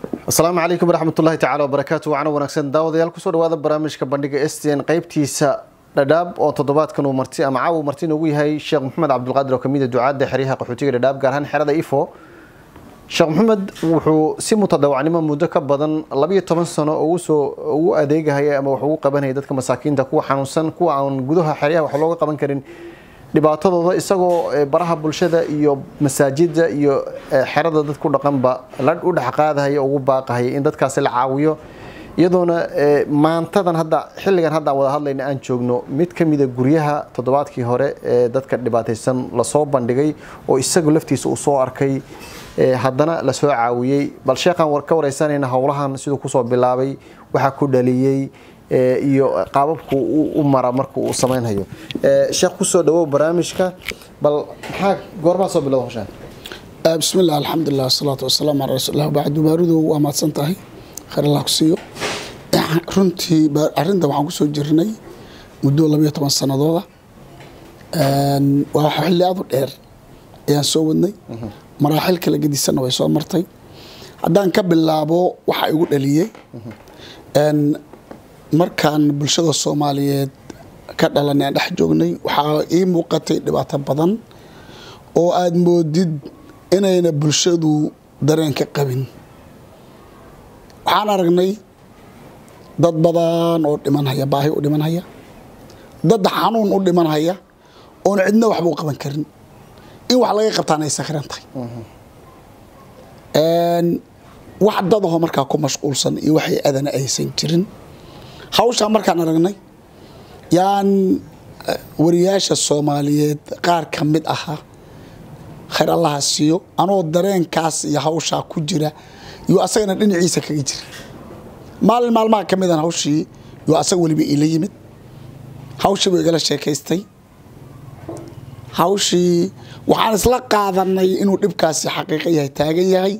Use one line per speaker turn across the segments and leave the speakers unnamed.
asalaamu calaykum waraxmatullahi tacala wabarakaatu wacna wanaagsan daawadayaal kusoo dhawaada barnaamijka bandhiga s t n qeybtiisa dhadhaab oo toddobaadkan uu marti ama caaw marti noogu yahay sheekh maxamed cabdulqaadir oo kamid a ducaadda xeryaha qaxootiga dhadhaab gaar ahaan xerada ifo sheekh maxamed wuxuu si mutadawacnimo muddo ka badan labiyo toban sano ugusoo ugu adeegahaya ama wax ugu qabanaya dadka masaakiinta kuwa xanuunsan kuwa aan gudaha xeryaha wax looga qaban karin dhibaatadooda isagoo baraha bulshada iyo masaajida iyo xerada dad ku dhaqanba la u dhexqaadahaya ugu baaqahaya in dadkaasi la caawiyo iyadoona maantadan hadda xilligan hadda aan wada hadlayna aan joogno mid ka mida guryaha toddobaadkii hore ee dadka dhibaataysan lasoo bandhigay oo isagu laftiisa uu soo arkay haddana lasoo caawiyey bal sheekhaan ka wareysanayna howlahan siduu kusoo bilaabay waxaa ku dhaliyey iyo qaababku u mara marka uu sameynhayo sheekh kusoo dhawow barnaamijka bal maxaa goormaa soo bilowda hoshaan
bismillaah alxamdulilah wasalaatu wasalaamu calaa rasuulilah bacdu baaridu waa mahadsan tahay khayr allah ku siiyo runtii arrinta waxaan kusoo jirnay muddo labayo toban sanadooda waa xilli aad u dheer ayaan soo wadnay maraaxil kala gedisanna way soo martay haddaan ka bilaabo waxa igu dhaliyey markaan bulshada soomaaliyeed ka dhalanay aan dhex joognay waxaa ii muuqatay dhibaato badan oo aada moodid inayna bulshadu dareen ka qabin waxaan aragnay dad badan oo dhimanhaya baahi u dhimanhaya dad xanuun u dhimanhaya oon cidna waxba u qaban karin in wax laga qabtaan ay sakhiran tahay wax dadaho markaa ku mashquulsan iyo waxay adana aysan jirin hawshaa markaan aragnay yaan wariyaasha soomaaliyeed qaar ka mid ahaa khayr allaha siiyo anoo dareenkaas iyo hawshaa ku jira yuu asagana dhinaciisa kaga jira maalin maalmaha ka midan hawshii yuu asaga weliba ila yimid hawshii buu igala sheekaystay hawshii waxaan isla qaadanay inuu dhibkaasi xaqiiqo yahay taagan yahay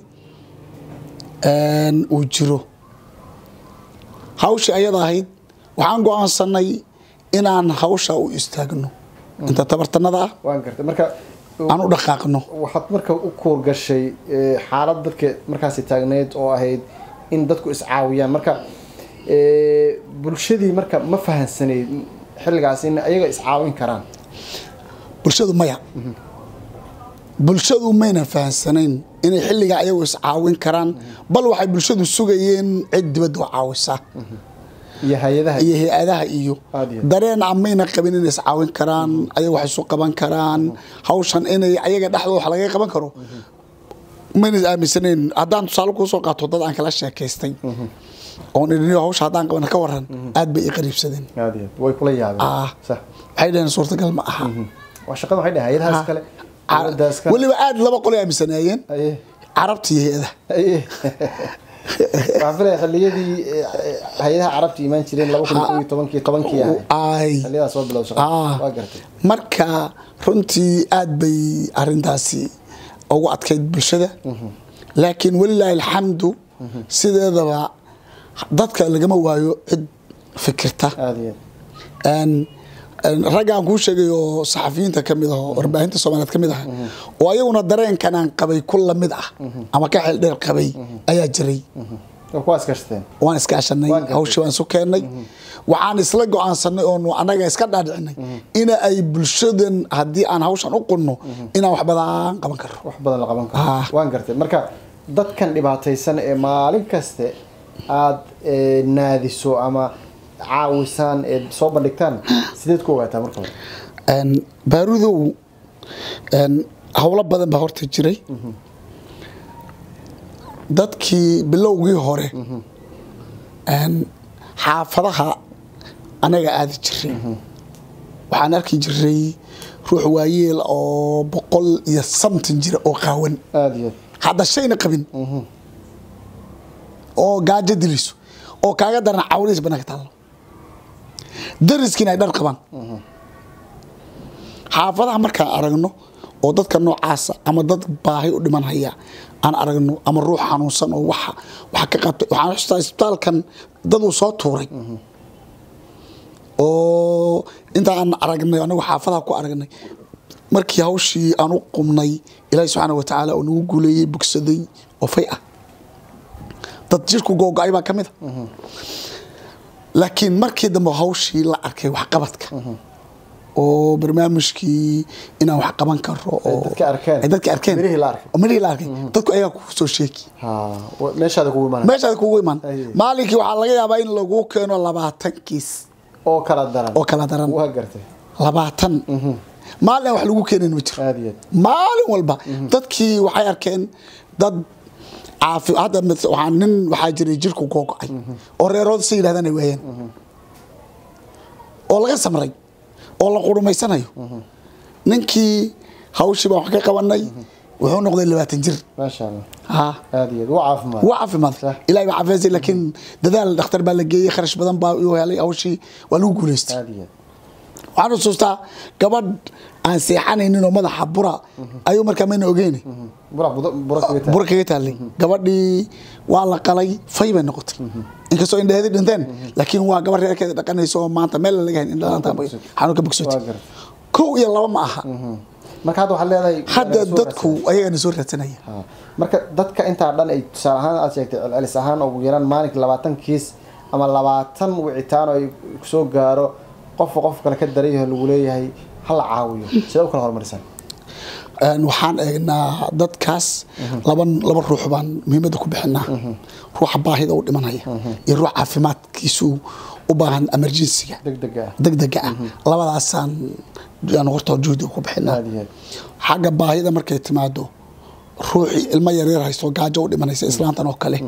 uu jiro hawshii ayada ahayd waxaan go-aansanay inaan hawsha u istaagno inta tabartanada ah
waan gartay marka
aan u dhaqaaqno
waxaad marka u kuurgashay xaalad dadka markaasi taagneyd oo ahayd in dadku iscaawiyaan marka bulshadii marka ma fahansanayd xilligaas in ayaga iscaawin karaan
bulshadu maya bulshadu maynan fahansanayn inay xilligaa ayagu iscaawin karaan bal waxay bulshadu sugayeen cid dibadda u caawisa
iyo hay-adaha
iyo hay-adaha iyo dareen a mayna qabin inay iscaawin karaan ayaga wax isu qaban karaan hawshan inay ayaga dhexdooda wax laga qaban karo mayna aaminsanayn haddaan tusaale kuu soo qaato dad aan kala sheekaystay oon idhiniyo hawsha haddaan qabana ka waran aad bay i qariibsadeen
way kula yaabeen
waxay dhaheen suurtagal ma aha
waa shaqada waxay dhahay hay-adahaas kale dowladdaas kale
weliba aad laba qolay aaminsanaayeen carabta iyo hay-adaha
waxaan filaya xilliyadii hay-adaha carabta imaan jireen laba kun iyo tobankii tobankii ahay xilliyadaa soo bilowda shaqada waa gartay
marka runtii aad bay arintaasi ugu adkayd bulshada laakiin walilaahi alxamdu sideedaba dadka lagama waayo cid fikirta raggaan kuu sheegay oo saxafiyiinta ka mid ah oo warbaahinta soomaaliyeed ka mid ah oo ayaguna dareenkan aan qabay ku lamid ah ama ka xeel dheer qabay ayaa jiray waan iskaashanay hawshii waan isu keennay waxaan isla go-aansanay oonu annaga iska dhaadhicinay ina ay bulshadan haddii aan hawshan u qunno inaan wax badan qaban karo
wax badan la qaban karo waan gartay marka dadkan dhibaataysan ee maalin kaste aada naadiso ama caawisaan eed soo bandhigtaan sideed ku ogaataa marka hore
baarudow howlo badan baa horta jiray dadkii bilowgii hore xaafadaha anaga aadi jiray waxaan arki jiray ruux waayeel oo boqol iyo samtin jira oo qaawan
aada iyo
hadda shayna qabin oo gaajo dilayso oo kaaga daran cawlihiis banaanka taallo dariskiina ay dhar qabaan xaafadaha markaan aragno oo dadka noocaasa ama dad baahi u dhiman haya aan aragno ama ruux xanuunsan oo waxa waxa ka qabtay waxaan xustaa isbitaalkan dad uu soo tuuray oo inta aan aragnay anagu xaafadaha ku aragnay markii hawshii aan u qumnay ilaahi subxaana wa tacaala oo nagu guuleeyey bogsaday oo fay ah dad jirku googo-ay baa ka mid a laakiin markii dambe hawshii la arkay waxqabadka oo barnaamijkii inaan wax qaban karo oo
dadka arkeen.
ay dadka arkeen
Mirihii la arkay.
oo mirihii la arkay dadku ayagaa kugu soo sheegi
ha wa- meeshaada kugu imaanay
meeshaad kugu iman
Aye.
maalinkii waxaa laga yaabaa in lagu keeno labaatan kiis
oo kala daran
oo kala daran
waa gartay
labaatan maalin aan wax lagu keenin ma jiro
aad iyo aad
maalin walba dadkii waxay arkeen dad caafi hadda mis- waxaa nin waxaa jiray jirku googo-ay oo reerooda si yidhahdaan ay waayeen oo laga samray oo la qurumaysanayo ninkii hawshii baan wax ka qabanay wuxuu noqday labaatan jir
maasha allah
ha
aad iyo aad waa caafimaad
waa caafimaad
Sax.
ilahay baa caafimaysay laakiin dadaal dhakhtar baa la geeyey kharash badan baa uu helay hawshii waa lagu guulaystay
aad iyo aad
waxaan xusuustaa gabadh aan seexanaynin oo madaxa bura ayuu markaa mayna ogeyni
burac budo- burac kaga tahay.
bura kaga taallay gabadhii waa la qalay fay bay noqotay inkastoo indhaheedi dhinteen laakiin waa gabadh reerkeeda dhaqanaysa oo maanta meel laga hayn indhaanta xanuun ka bogsotay
Waa gartay.
kow iyo laba ma aha
marka hadda waxaad leedahay
hadda
waa soo
dadku ayagana soo raadsanaya
Ha. marka dadka intaa dhan ay tusaale ahaan aad sheegtay celcelis ahaan ugu yaraan maalinka labaatan kiis ama labaatan wicitaan oo ay kusoo gaaro qofka qof kale ka daranyaho lagu leeyahay ha la caawiyo sidee u kala hormarisan
Een, waxaan eegnaa dadkaas laba laba ruux baan muhiimadda ku bixinaa ruuxa baahida u dhimanaya iyo ruux caafimaadkiisu u baahan emergensiga
deg dega ah
degdega ah labadaasaan aan horta juhdi ku bixinaa
aad iyo aad
xagga baahida markay timaado ruuxii ilmo yaryar haysto gaajo u dhimanaysa islaantan oo kale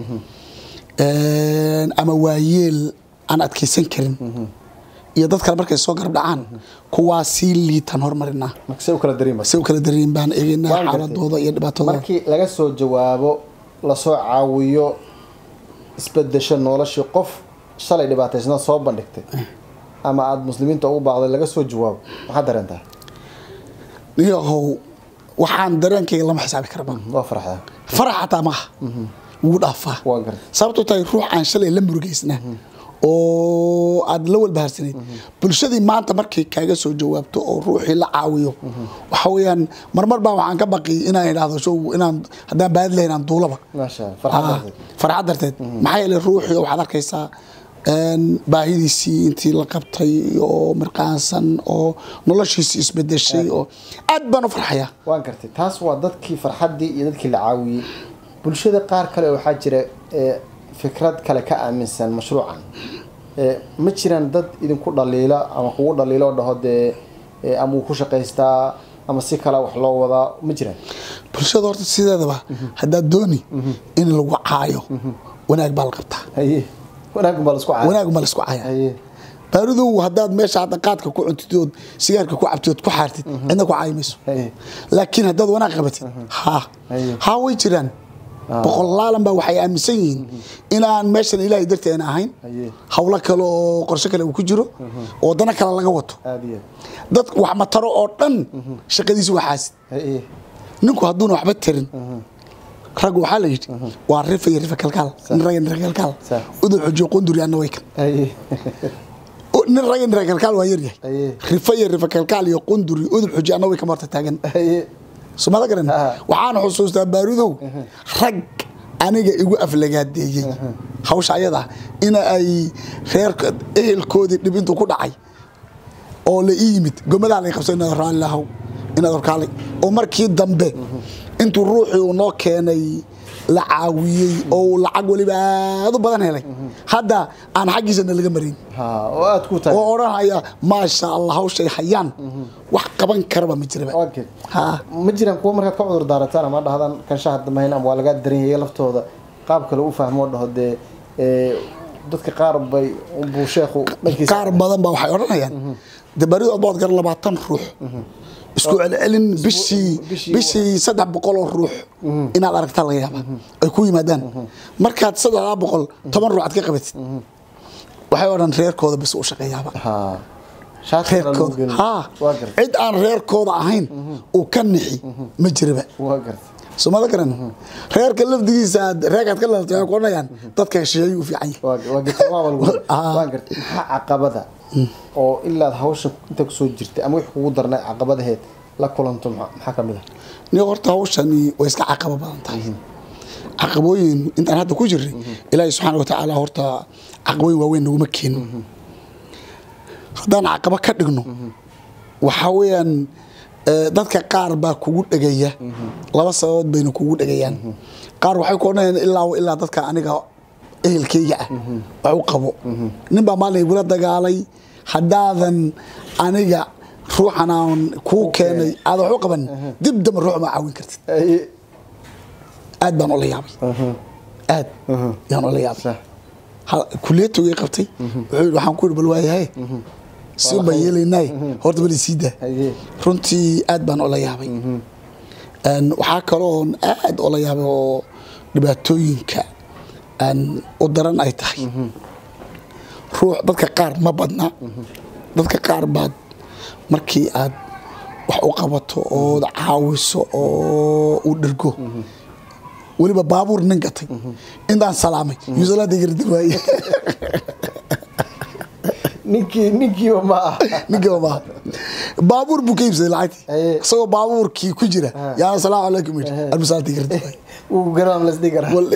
Een, ama waayeel aan adkaysan karin iyo dad kale markay soo garab dhacaan kuwaa sii liitan hormarinaa
marka see u kala dareema
si u kala dareen baan eegaynaa
Waan gartay.
xaaladooda iyo dhibaatadooda
markii laga soo jawaabo lasoo caawiyo isbedesho noloshii qof shalay dhibaataysnaa soo bandhigtay ama aada muslimiinta ugu baaqday laga soo jawaabo maxaad dareentaa
niyahow waxaan dareenkayga lama xisaabi karaba
waa farxdaa
farax xataa maaha wuu dhaafaa
waa gartay
sababto tahay ruux aan shalay la murugaysna oo aad la walbahaarsanayd bulshadii maanta markay kaaga soo jawaabto oo ruuxii la caawiyo waxa weeyaan marmar baa waxaan ka baqi inaan idhaahdo show inaan haddaan baadi lahayn aan duulaba
maasha allah farxad
Ah,
darteed
farxad darteed maxaa yeelay ruuxii waxaad arkaysaa een, baahidiisii intii la qabtay oo mirqaansan oo noloshiisii isbedeshay oo aad baan u farxayaa
waan gartay taas waa dadkii farxaddii iyo dadkii la caawiyey bulshada qaar kale waxaa jira ee fikrad kale ka aaminsan mashruucan ee ma jiraan dad idinku dhaliila ama kugu dhaliilo oo dhaho dee ee, ama uu ku shaqaystaa ama si kale wax loo wadaa ma jiraan
bulshada horta sideedaba haddaad dooni in lagu caayo wanaag baa la qabtaa
haye wanaagun baa laisku caaya
wanaag ma la isku caaya
haye
baaridow haddaad meesha hadda qaadka ku cuntid ood sigaarka ku cabtid ood ku xaartid cidna ku caayi mayso
haye
laakiin haddaad wanaag qabatid ha
Aye.
ha way jiraan boqolaalan baa waxay aaminsan yihiin inaan meeshan ilaahay darteena ahayn
Aye.
hawlo kale oo qorshe kale uu ku jiro oo dana kale laga wato
aada iyo
dad wax mataro oo dhan shaqadiisu waa xaasid
haye
ninku hadduuna waxba tarin rag waxaa la yidhi waa rifa iyo rifa kalkaal nin rag iyo nin rag kalkaal
Sax.
udul xujiyo qunduri anna way kan
haye
O- nin rag iyo nin rag kalkaal waa yaryahay
Aye.
rifa iyo rifa kalkaal iyo qunduri udul xujiyo anna way kan horta taagan
haye
sumada garan
Ah.
waxaan xusuustaa baarudow rag aniga igu aflagaadeeyey hawsha ayada ina ay reerka ehelkoodii dhibintu ku dhacay oo la ii yimid gomadaa lay qabso inaad raalli lahow inaad horkaalay oo markii dambe intuu ruuxii uu noo keenay la caawiyey oo uu lacag weliba aad u badan helay hadda aan xaggiisana laga marin
ha oo aada ku tahay
oo odhanaya maasha allah hawshay hayaan wax qaban karaba ma jiraba
okay
ha
ma jiraan kuwa markaad ka cudur daarataan ama dhahdaan kanshaha damahayn ama waa lagaa daran yahay laftooda qaab kale u fahmo oo dhaho dee ee, dadka qaar bay buu sheekhu dhankiisa
qaar badan baa waxay odhanayaan de baridu adbood gar labaatan ruux isku celcelin bishii
bishii-
bishii saddex boqol oo ruux inaad aragtaa laga yaaba ay ku yimaadaan markaad saddexdaa boqol toban ruux aad ka qabatid waxay odhan reerkooda bis u shaqeeyaaba
ha shaati kale lagu
reerkooda
gelin.
ha
waa gartay
cid aan reerkooda ahayn uu ka nixi ma jiraba
waa gartay
soomada garan reerka lafdigiisa aad reerkaad ka lalatay waxay ku odhanayaan dadka hesheeyay u fiican yahay
waa waa gartay waa lagu
Ah.
waa gartay maxaa caqabada oo ilaad hawsha inta kusoo jirtay ama wix kugu darnay caqabadaheed la kulanto maxaa maxaa ka mid ah
ni horta hawshani way iska caqabo badan tahay caqabooyin intaan hadda ku jirnay ilaahay subxaana wa tacaala horta caqabooyin waaweyn naguma keenin haddaan caqabo ka dhigno waxaa weeyaan eh, dadka qaar baa kugu dhegaya laba sababood bayna kugu dhegayaan qaar waxay ku odhanayaan ilaa wa ilaa dadka aniga ehelkayga ah wax u qabo nin baa maalin igula dagaalay haddaadan aniga ruuxan aan kuu keenay aadan wax u qaban dib damba ruux ma caawin kartid aad baan ula yaabay aad yaan ula yaabay
Sax.
Ha- kuliyatogay qabtay wuxuu yidhi waxaan ku yidhi bal waayahay si
Waa la
baan
khayr.
yeelaynay horta bal isii daa
Haye.
runtii aad baan ula yaabay Een, waxaa kaloon aad ula yaabay oo dhibaatooyinka aan u daran ay tahay ruux dadka qaar ma badna dadka qaar baad markii aad wax u qabato ood caawiso oo u dhergo weliba baabuur nin gatay intaan salaamay yuusalaada gardi waaye
ninkii ninkiiba ma ah
ninkiiba maaha baabuur buu ka iibsaday lacagtii
Aye.
isagoo baabuurkii ku jira yaa asalaamu calaykum yidhi almusaalaada gardi waaye
wuu garaam lasdhigi karaa
Wal-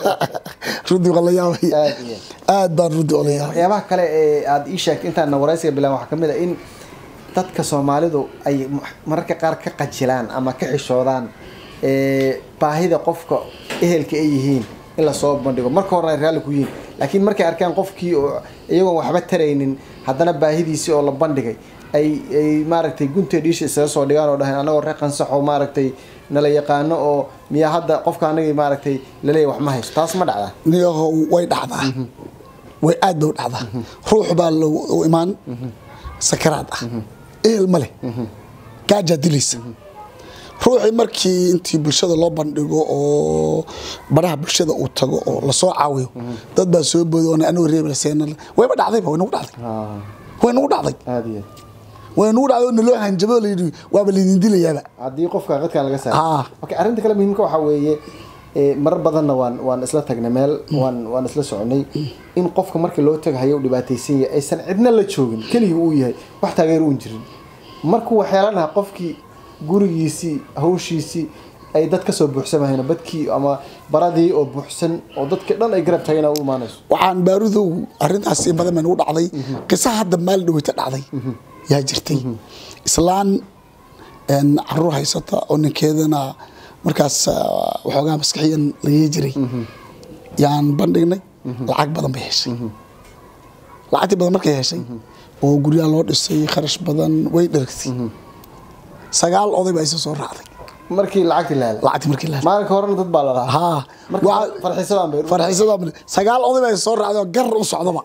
runtii waa la yaabay
Aad iyo
aad baan runtii ola yaabay
waxyaabaha kale ee aada ii sheegtay intaan waraysiga bilaan waxaa kamid a in dadka soomaalidu ay mararka qaar ka qajilaan ama ka xishoodaan ee, baahida qofka ehelka ay yihiin in lasoo bandhigo marka horena ay raalli ku yihiin laakiin markay arkaan qofkii oo iyagoon waxba taraynin haddana baahidiisii oo la bandhigay ay ay maaragtay gunta dhiisha isaga soo dhigaan oo dhahayn anagoo reer qansaxo maaragtay nala yaqaano oo miyaa hadda qofka anagii maaragtay laleeyahy wax ma haysto taas ma dhacdaa
niyahow way dhacdaa way aad bay u dhacdaa ruux baa lo- u imaan sakaraad ah ehel ma leh gaajaa dilaysa ruuxii markii intii bulshada loo bandhigo oo baraha bulshada uu tago oo lasoo caawiyo dad baa soo booday oona anigu reeblaseen wayba dhacdayba way nagu dhacday way nagu dhacday
aada iyo
way nagu dhacday oo naloo hanjabo oo layidhi waaba laydin dilayaaba
haddii qofka qadkan laga saaro
Ah.
okay arrinta kale muhiimka waxaa weeye ee, marar badanna waan waan isla tagnay meel waan waan isla soconay in qofka marka loo tagahayo u dhibaataysan yahay aysan cidna la joogin keligii uu yahay wax taageer uun jirin markuu waxyeelanaha qofkii gurigiisii hawshiisii ay dad kasoo buuxsamahayno badkii ama baradii oo buuxsan oo dadka dhan ay garab taagana u imaanayso
waxaan baarudow arintaas in badan baa nagu dhacday qisa hadda maal dhaweyta dhacday yaa jirtay islaan een, caruur haysata oo ninkeedana markaas ah, waxoogaa maskaxiyan lagii jiray yaan bandhignay lacag badan bay heshay lacagtii badan markay heshay oo guryaha loo dhisay kharash badan way dhergtay sagaal oday baa isa soo raacday
markii lacagti laala
lacagtii markii la
maalinka horena dad baa la lahaa
haa
marka
Waxa-
farxisadaan bay
farxiisada sagaal oday baa isa soo raacday oo gar u socdaba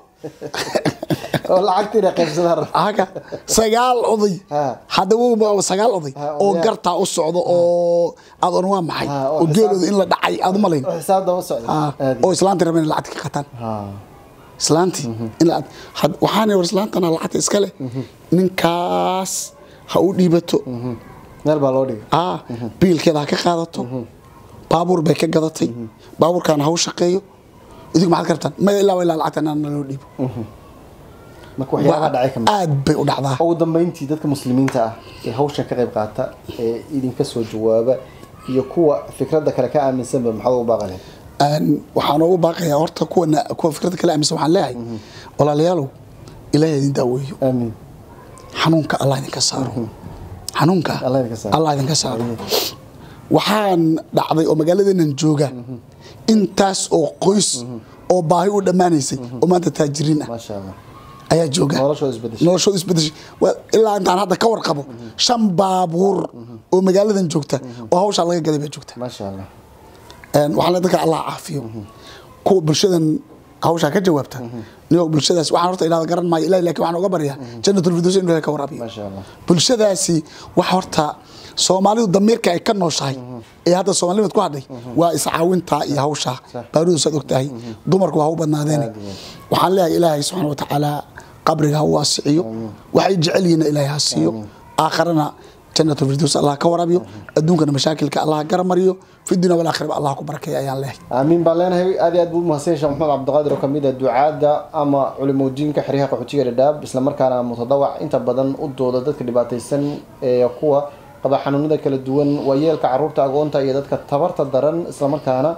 oo lacagtiina qaybsadaan raba
haka sagaal oday
Ha.
hadda wuu sagaal oday
Ha,
oo
odayaal.
gartaa u socdo oo aad oran waa maxay
Ha, oo
oo
xisaab-
geelooda in la dhacay aad u malayn
oo xisaab daba socda
Ha,
aad
oo islaantii rabeen lacagta ka qataan
Ah.
islaantii in la had- waxaana war islaantana lacagta iska leh ninkaas ha u dhiibato
meel baa loo dhigay
ah biilkeeda ha ka qaadato baabuur bay ka gadatay baabuurkaana ha u shaqeeyo idinku maxaad ka rabtaan maya ilaa wa ilaa lacagta inaan loo dhiibo
marka waxyaabaha dhacay kamid
aad bay u dhacdaa
ugu dambeyntii dadka muslimiinta ah ee hawshan ka qayb qaata ee idinka soo jawaaba iyo kuwa fikradda kale ka aaminsanba maxaad ugu baaqaleen
Een, waxaan ugu baaqayaa horta kuwana kuwa fikrada kale aaminsan waxaan leeyahay walaalayaalow ilaahay idin daaweeyo
aamin
xanuunka allah idinka saaro xanuunka
Allah idinka saaro.
allah idinka saaro waxaan dhacday oo magaaladeenan jooga intaas oo qoys oo baahi u dhammaanaysay oo maanta taajiriin ah
maasha allah
ayaa jooga
noloshooda isbedeshay
noloshooda isbedeshay Waa- ilaa intaan hadda ka warqabo shan baabuur oo magaaladan joogta oo hawshaa laga gaday baa joogta
maasha allah
Een, waxaan leeyahay dadka allah caafiyo kuwa bulshadan hawshaa ka jawaabta niyo bulshadaas waxaan horta ilaada garan maayo ilahi laakiin waxaan uga baryaa jannatul firdaws inuu ilahay ka waraabiyo
maasha allah
bulshadaasi wax horta soomaalidu damiirka ay ka nooshahay ee hadda soomaalimad ku hadhay waa iscaawinta iyo hawsha baarudu saad ogtahay dumarku waa u badnaadeene
Aad iyo
waxaan leeyahay ilaahay subxaana wa tacaala qabriga ha u waasiciyo waxay jecel yihiin ilaahay ha siiyo aakharana jannatul firdaws allah ka waraabiyo adduunkana mashaakilka allah ha garamariyo fi dunya walaakhiraba allah ku barakeeya ayaan leeyahay
aamiin baan leenahay aad iyo aad buu umahadsan sheekh maxamed cabdiqaadir oo kamid ah ducaada ama culimooyinka xeryaha qaxootiga dhadhaab islamarkaana mutadawac inta badan u dooda dadka dhibaataysan ee kuwa qaba xanuunada kala duwan waayeelka caruurta agoonta iyo dadka tabarta daran islamarkaana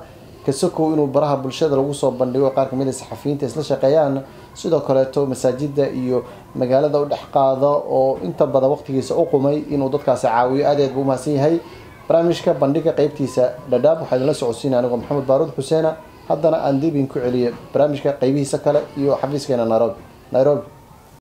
kasokow inuu baraha bulshada lagu soo bandhigo qaar kamid a saxafiyiinta isla shaqeeyaan sidoo kaleeto masaajida iyo magaalada u dhex qaado oo inta badan waqtigiisa u qumay inuu dadkaasi caawiyo aad aad buu umahadsan yahay barnaamijka bandhiga qeybtiisa dhadhaab waxaa idinla socodsiinaya anigoo maxamed baaruud xuseena haddana aan dib idinku celiye barnaamijka qeybihiisa kale iyo xafiiskeena nairobi nairobi